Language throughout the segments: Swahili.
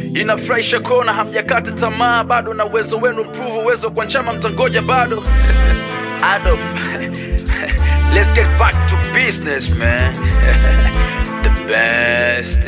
inafurahisha kuona hamjakata tamaa bado na uwezo wenu mprove uwezo kwa nchama mtangoja bado Adolf let's get back to business man the best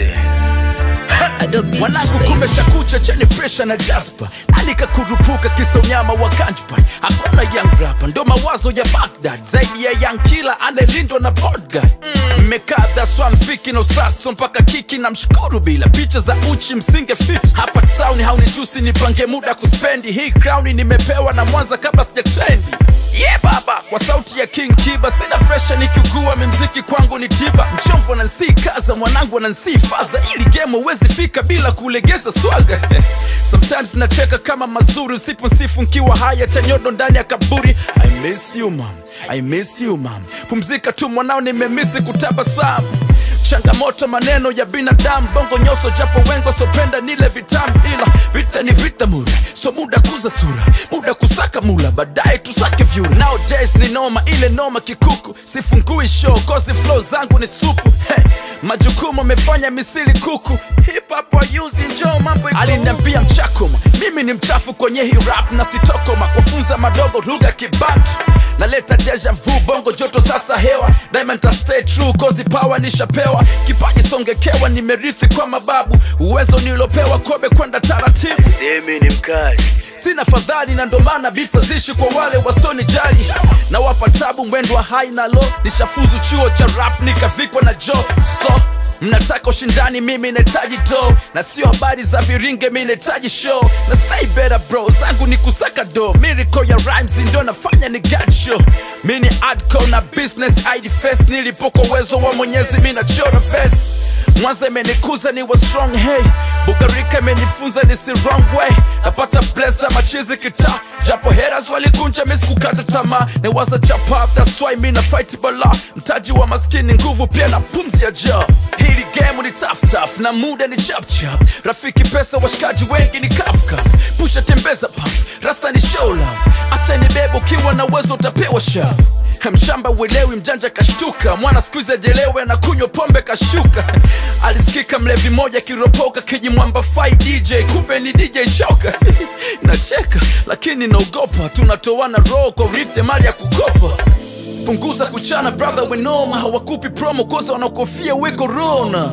Adobe mwanangu kumesha kucha chani presha na jaspa alikakurupuka kisa unyama wa kanjpai hakuna young rapa ndo mawazo ya bagdad zaidi ya young kila anayelindwa na bodyguard mmekaa dhaswa mfiki na usaso mpaka kiki na mshukuru bila picha za uchi msinge fit hapa town haunijusi nipange muda kuspendi hii crown nimepewa na mwanza kabla sijatrendi yeah baba kwa sauti ya king kiba sina presha nikiugua mimziki kwangu ni tiba mchomvu anansii kaza mwanangu anansii faza ili game huwezi fika bila kulegeza swaga sometimes nacheka kama mazuri usiposifu nkiwa haya chanyodo ndani ya kaburi i miss you mam i miss you mam pumzika tu mwanao nimemisi kutabasamu changamoto maneno ya binadamu bongo nyoso japo wengo sopenda nile vitamu ila vita ni vita muda so muda kuza sura muda kusaka mula baadaye tusake vyura nowadays ni noma ile noma kikuku sifungui show kozi flow zangu ni supu hey, majukumu amefanya misili kuku hip hop wayuzi njoo mambo iko aliniambia mchakoma mimi ni mchafu kwenye hii rap na sitokoma kufunza madogo lugha kibantu naleta deja vu bongo joto sasa hewa diamond ta stay true kozi power nishapewa kipaji songekewa nimerithi kwa mababu uwezo nilopewa kobe kwenda taratibu semi ni mkali sina fadhali na ndomana bifa zishi kwa wale wasonijali na wapa tabu mwendo wa hai na lo nishafuzu chuo cha rap nikavikwa na jo so mnataka ushindani mimi nahitaji do na sio habari za viringe mi nahitaji show na stay better bro zangu ni kusaka do miracle ya rhymes ndio nafanya ni god show mi ni adco na business id face nilipo kwa uwezo wa mwenyezi mi nachora face mwanza imenikuza ni wa strong hey bugarika imenifunza ni si wrong way napata blesa machizi kita japo heras walikunja misikukata tamaa newaza chapa that's why mi na fight bala mtaji wa maskini nguvu pia na pumzi ya ja hili game ni tough tough na muda ni chap chap rafiki pesa washikaji wengi ni kaf kaf pusha tembeza puff rasta ni show love acha ni bebo ukiwa na uwezo utapewa shavu mshamba uelewi mjanja kashtuka mwana skuizi ajelewe na kunywa pombe kashuka alisikika mlevi moja kiropoka kijimwamba fai dj kumbe ni dj shoka nacheka lakini naogopa tunatoana roho kwa urithi mali ya kukopa punguza kuchana brother wenoma hawakupi promo kosa wanaokofia we corona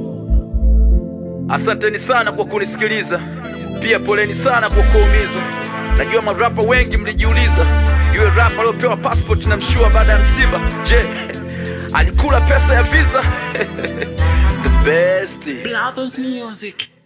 asanteni sana kwa kunisikiliza pia poleni sana kwa kuumiza najua marapa wengi mlijiuliza yule rapa aliopewa passport na mshua baada ya msiba je alikula pesa ya visa the best Brothers Music